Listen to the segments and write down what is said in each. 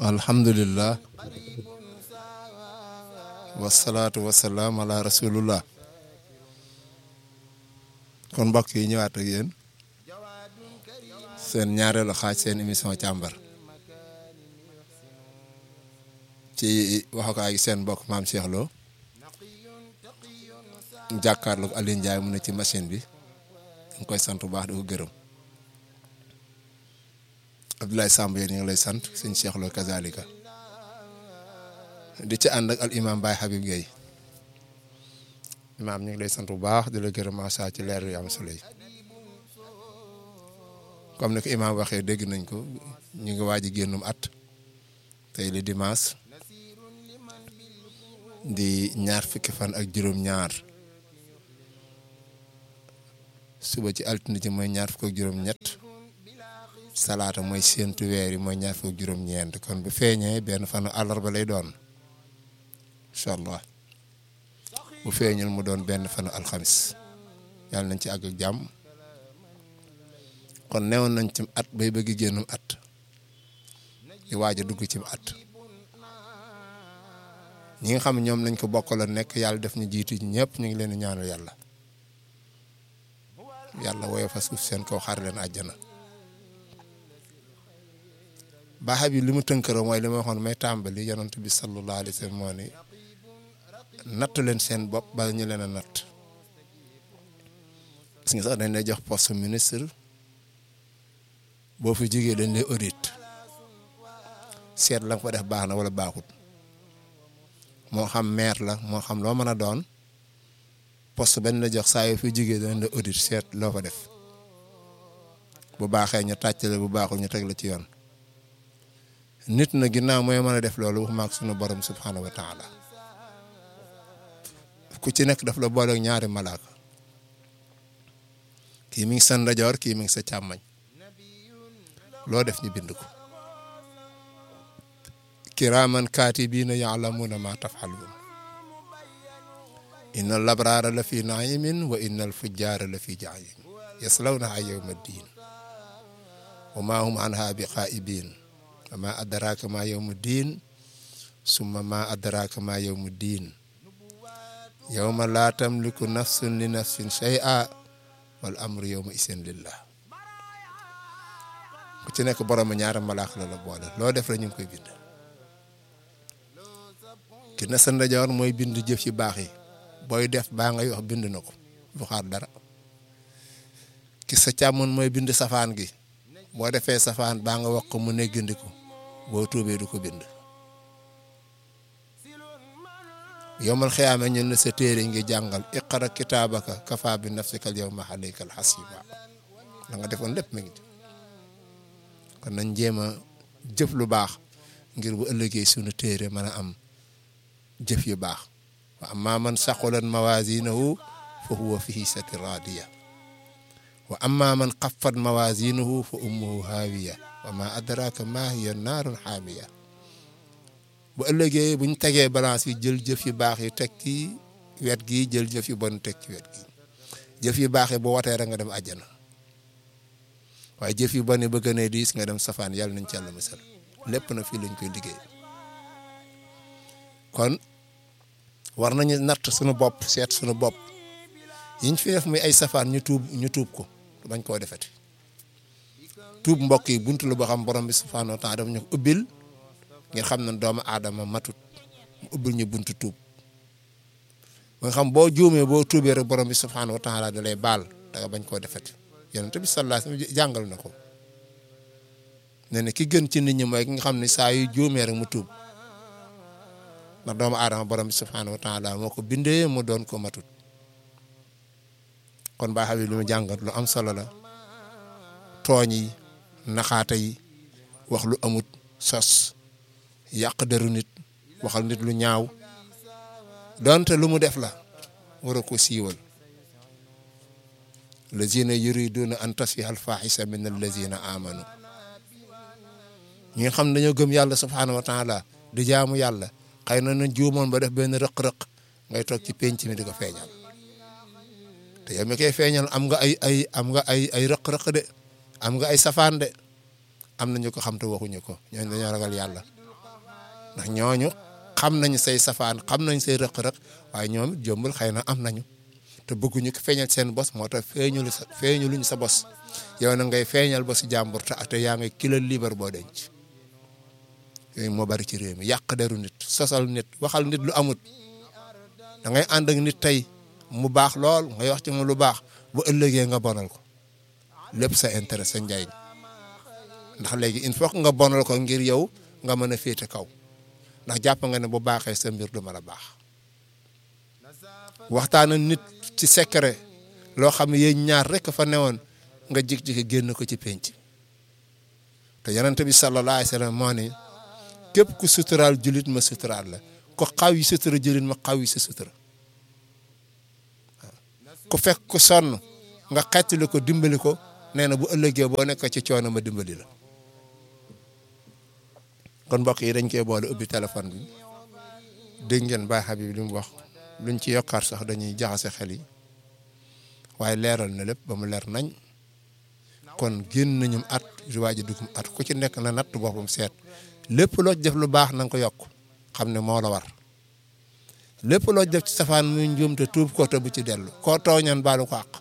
alhamdulillah wasalaatu wasalaam ala rasulullah kon mbokk yi ñëwaat ak yéen seen ñaareelu xaaj seen émission càmbar ci waxukaay gi seen mbokk maam Cheikh Lo jàkkaarloog Alioune Ndiaye mu ne ci machine bi ñu koy sant bu baax di ko gërëm Abdoulaye Samb yéen ñu ngi lay sant sëñ Cheikh Lo kazalika di ci ànd ak al imam Baye Habib Gueye imaam ñu ngi lay sant bu baax di la gërëm macha ci leer yu am solo yi comme ni ko imaam waxee dégg nañ ko ñu ngi waaj a génnum at tey li dimanche di ñaar fukki fan ak juróom-ñaar suba ci altine ji mooy ñaar fukk ak juróom-ñett salaata mooy séentu weer yi mooy ñaar fukk ak juróom-ñeent kon bu feeñee benn fanu àllarba lay doon incha allah bu feeñul mu doon benn fanu alxamis yàlla nañ ci àgg ak jàmm kon newoon nañ ci at bay bëgg génnum at di waaj a dugg ci at ñi nga xam ne ñoom lañ ko bokkaloon nekk yàlla def ñu jiitu ñëpp ñu ngi leen di ñaanal yàlla yàlla woyo fa suuf seen kaw xaar leen àjjana baaxa bi li mu tënkëroo mooy li ma waxoon may tàmbali yonent bi sallallahu alayhi wa sallam moo ni natt leen seen bopp ba ñu leen a natt gis nga sax dañ lay jox poste ministre boo fi jigee dañ lay audit seet la nga fa def baax na wala baaxut moo xam maire la moo xam loo mën a doon poste benn la jox saa yoo fi jigee dañ la audit seet loo fa def bu baaxee ñu tàccale bu baaxul ñu teg la ci yoon nit na ginnaaw mooy mën a def loolu wax maak sunu borom subhanahu wa taala ku ci nekk daf la boole ak ñaari malaaka kii mi ngi sa ndajoor kii mi ngi sa càmmañ loo def ñu bind ko kiraaman kaatibiina yaalamuuna ma tafxaluun inna labraara la fi naimin wa inna alfujjaara la fi jahiim yaslawnaha yawma ddin wa ma hum anha bi xaa'ibiin wa ma adraaka ma yawmu ddin summa ma adraaka ma yawmu ddin yawma laa tamliku nafsun li nafsin shay'a wal amru yawma isin lillah ku ci nekk borom ñaari malaak la la boole loo def rek ñu ngi koy bind ki na sa ndajoor mooy bind jëf ci baax yi booy def baa ngay wax bind na ko du xaar dara ki sa càmmoon mooy bind safaan gi boo defee safaan baa nga wax ko mu neggandiku boo tuubee du ko bind yowmal xiyaame ñun la sa téere ngi jàngal iqra kitaabaka kafa bi nafsika al yawma alayka al hasiba la nga defoon lépp mi ngi ci kon nañ jéem a jëf lu baax ngir bu ëllëgee sunu téere mën a am jëf yu baax wa amma man saqulat mawazinahu fa huwa fi hisati radiya wa amma man xaffat mawazinahu fa ummuhu haawiya wa ma adraka ma hiya naarun haamiya bu ëllëgee buñ tegee balance yi jël jëf yu baax yi teg ci wet gi jël jëf yu bon teg ci wet gi jëf yu baax yi bu watee rek nga dem àjjana waaye jëf yu bon yi bëgg ne diis nga dem safaan yàlla nañ ci yàlla musal lépp na fii lañ koy liggéey kon war nañu natt suñu bopp seet suñu bopp yiñ fi def muy ay safaan ñu tuub ñu tuub ko bañ koo defeti tuub mbokk yi buntu la boo xam borom bi subhanahu wa taala dafa ñu ko ubbil ngir xam ne doomu aadama matut mu ubbil ñu buntu tuub ba nga xam boo juumee boo tuubee rek borom bi subhanahu wa taala da lay baal da nga bañ koo defeti yonent bi sallallahu alayhi wasallam jàngal na ko ne ne ki gën ci nit ñi mooy ki nga xam ne saa yu juumee rek mu tuub ndax doomu aadama borom bi subhanahu wa taala moo ko bindee mu doon ko matut kon baa xam lu mu jàngat lu am solo la tooñ yi naxaata yi wax lu amut sos yàq deru nit waxal nit lu ñaaw donte lu mu def la war a ko siiwal lazina yuriduna an tasfiha alfaxisa min allazina amanu ñi nga xam ne dañoo gëm yàlla subhanahu wa taala di jaamu yàlla xëy na nañ juumoon ba def benn rëq-rëq ngay toog ci penc mi di ko feeñal te yow mi koy feeñal am nga ay ay am nga ay ay rëq-rëq de am nga ay safaan de am na ñu ko xam te waxuñu ko ñooñu dañoo ragal yàlla ndax ñooñu xam nañu say safaan xam nañu say rëq-rëq waaye ñoom it jombul xëy na am nañu te bëgguñu ko feeñal seen bos moo tax feeñulu sa feeñuluñu sa bos yow na ngay feeñal ba si jàmbur te te yaa ngi kilo libar boo denc yooyu moo bari ci réew mi yàq deru nit sosal nit waxal nit lu amut da ngay ànd ak nit tey mu baax lool ngay wax ci mu lu baax bu ëllëgee nga bonal ko lépp sa intérêt sa njariñ ndax léegi il faut que nga bonal ko ngir yow nga mën a féete kaw ndax jàpp nga ne bu baaxee sa mbir du mën a baax waxtaan ak nit ci secret loo xam ne yéen ñaar rek fa newoon nga jig-jigi génn ko ci penc te yonent bi sallallahu alayhi wa sallam moo ne képp ku suturaal julit ma suturaal la ko xaw yi sutura julit ma xaw yi sa sutura ku fekk ku sonn nga xettali ko dimbali ko nee na bu ëllëgee boo nekk ci coono ma dimbali la kon mbokk yi dañ koy boole ubbi téléphone bi dégg ngeen Baye Habib li mu wax luñ ci yokkaat sax dañuy jaxase xel yi waaye leeral na lépp ba mu leer nañ kon génn nañu at waaj a dugum at ku ci nekk na natt boppam seet lépp loo def lu baax na nga ko yokk xam ne moo la war lépp loo def ci safaan muy njuum te tuub ko te bu ci dellu koo tooñan baalu ko àq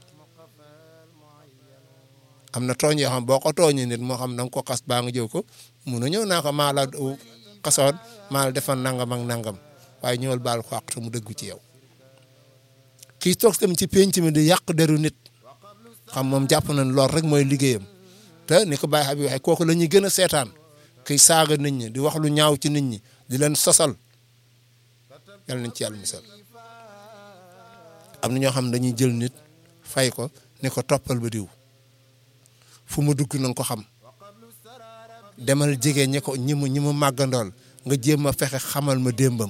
am na tooñ yoo xam boo ko tooñee nit moo xam na nga ko xas baa nga jëw ko mun a ñëw naa ko maa la xasoon maa la defoon nangam ak nangam waaye ñëwal baal ko àq te mu dëggu ci yow kii toog tamit ci penc mi di yàq deru nit xam moom jàpp nañ lool rek mooy liggéeyam te ni ko Baye Habib waxee kooku la ñuy gën a seetaan kiy saaga nit ñi di wax lu ñaaw ci nit ñi di leen sosal yal nañ ci yàlla misal am na ñoo xam ne dañuy jël nit fay ko ni ko toppal ba diw fu mu dugg na nga ko xam demal jege ñi ko ñi mu ñi mu màggandool nga jéem a fexe xamal ma démbam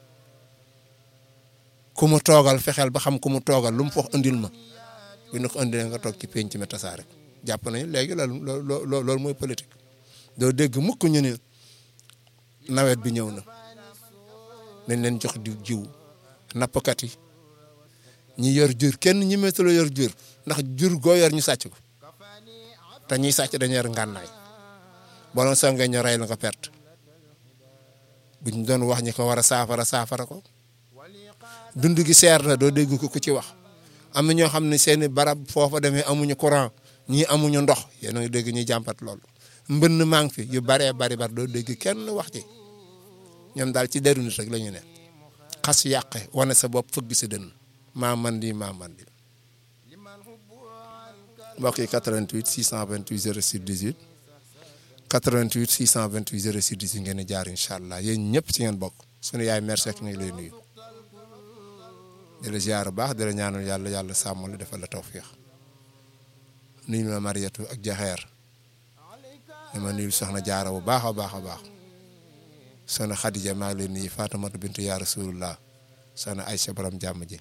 ku mu toogal fexeel ba xam ku mu toogal lu mu fox indil ma bu ñu ko indilee nga toog ci penc mi tasaare jàpp nañu léegi loolu loolu mooy politique doo dégg mukk ñu ni nawet bi ñëw na nañ leen jox di jiw nappkat yi ñi yor jur kenn ñi méttaloo yor jur ndax jur goo yor ñu sàcc ko te ñiy sàcc dañu yor ngànnaay boo doon songee ñu rey la nga perte buñ doon wax ñi ko war a saafara saafara ko dund gi seer na doo dégg ko ku ci wax am na ñoo xam ne seeni barab foofa demee amuñu courant ñii amuñu ndox yéen a ngi dégg ñuy jàmpat loolu mbënn maa ngi fi yu baree bari bari doo dégg kenn wax ci ñoom daal ci deru nit rek la ñu ne xas yàqe wane sa bopp fëgg si dënn maa man di maa man di mbokk yi 88 628 06 18 88 628 06 18 ngeen di jaar incha allah yéen ñëpp ci ngeen bokk sunu yaay merci ak ñu ngi lay nuyu di la ziar baax di la ñaanal yàlla yàlla sàmm la defal la tawfiix nuyu ma Mariatu ak Jaxeer dama nuyu soxna jaara bu baax a baax a baax soxna Xadija maa ngi lay nuyu Faatumata bintu yaa Rasulullah soxna Aysa borom jàmm ji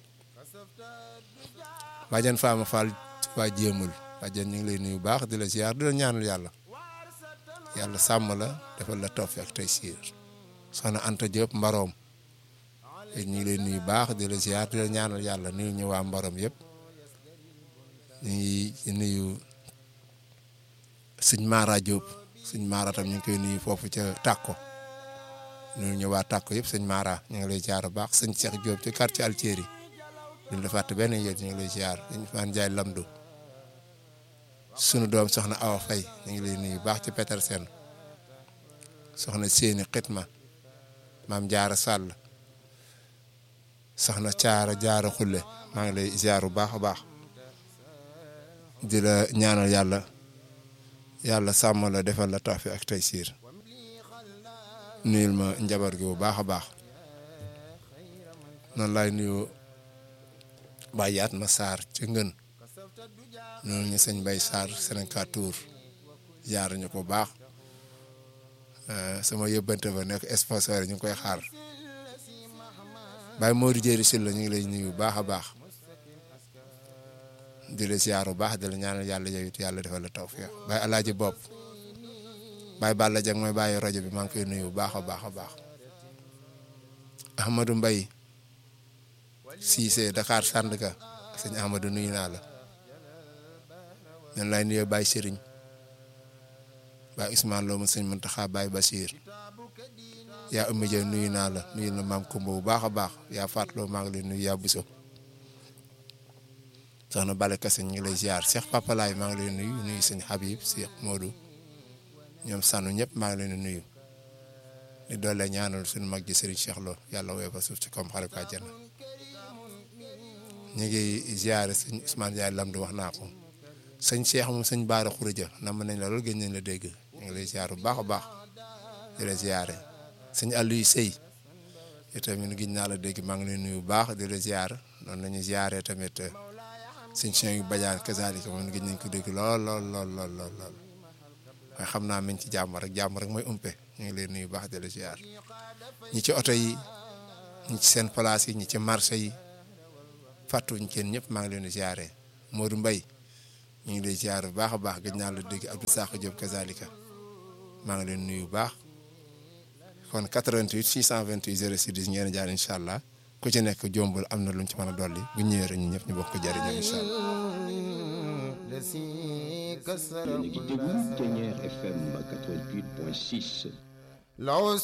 bàjjan Faama Fall waa jéemul bàjjan ñu ngi lay nuyu baax di la ziar di la ñaanal yàlla yàlla sàmm la defal la tawfiix ak tey siir soxna Anta Diop mbaroom ñu ngi lay nuyu baax di la ziar di la ñaanal yàlla nuyu ñu waa mbaroom yëpp ñu ngi nuyu sëñ Mara Diop sëñ Mara tam ñu ngi koy nuyu foofu ca Tàkko nuyu ñu waa Tàkko yëpp sëñ Mara ñu ngi lay ziar bu baax sëñ Cheikh Diop ci quartier Altieri duñ la fàtte benn yéen ñu ngi lay ziar dañ faan jaay lamdu sunu doom soxna Awa Faye ñu ngi lay nuyu baax ci Petersen soxna Séni Xitma maam Jaara Sall soxna Caara Jaara Xulle maa ngi lay ziar bu baax a baax di la ñaanal yàlla yàlla sàmm la defal la tawfiq ak taysiir nuyul ma njabar gi bu baax a baax noonu laay nuyu bàyyaat ma Sarr ci ngën noonu ñu sëñ Bay Sarr Sénégal Tour jaar ñu ko baax sama yëbbante ba nekk sponsor ñu ngi koy xaar Baye Modou Jéeri Sylla ñu ngi lay nuyu bu baax a baax di la ziar bu baax di la ñaanal yàlla yow it yàlla defal la tawfiq Baye Alaaji Bopp Baye Balla Dieng mooy bàyyi rajo bi maa ngi koy nuyu bu baax a baax a baax Ahmadou Mbaye Cissé Dakar Sandaga sëñ Ahmadou nuyu naa la ñun lay nuyoo Baye Serigne Baye Ousmane Lo mu sëñ Muntaxa Baye Bachir yaa Oumy Dia nuyu naa la nuyu na maam Kumba bu baax a baax yaa fàttaloo maa ngi lay nuyu yaa Buso soxna Bale Kase ñu ngi lay ziar Cheikh Papa Laay maa ngi lay nuyu nuyu sëñ Habib Cheikh Modou ñoom sànnu ñëpp maa ngi leen di nuyu di doole ñaanal suñu mag ji Serigne Cheikh Lo yàlla woy fa suuf ci kom xare ko àjjana ñu ngi ziare sëñ Ousmane Ndiaye Lamdu wax naa ko sëñ Cheikh moom sëñ Baara Khourédia nam nañ la loolu gën nañ la dégg ñu ngi lay ziar bu baax a baax di la ziare sëñ Aliou Sey yow tamit gis naa la dégg maa ngi lay nuyu bu baax di la ziar noonu la ñuy ziare tamit sëñ Cheikh Badiane kazalika moom gis nañ ko dégg lool lool lool lool lool lool waaye xam naa mi ngi ci jàmm rek jàmm rek mooy umpe ñu ngi lay nuyu bu baax di la ziar ñi ci oto yi ñi ci seen place yi ñi ci marché yi. fàttuñ kenn ñëpp maa ngi leen di ziare Modou Mbaye ñu ngi lay ziare bu baax a baax gëj naa la dégg Abdou Sakho Diop kazalika maa ngi leen nuyu bu baax kon 88 628 06 10 ngeen jaar incha allah ku ci nekk jombul am na luñ ci mën a dolli bu ñëwee rek ñun ñëpp ñu bokk ko jëriñoo incha allah. yéen a ngi déglu Ténière FM 88.6.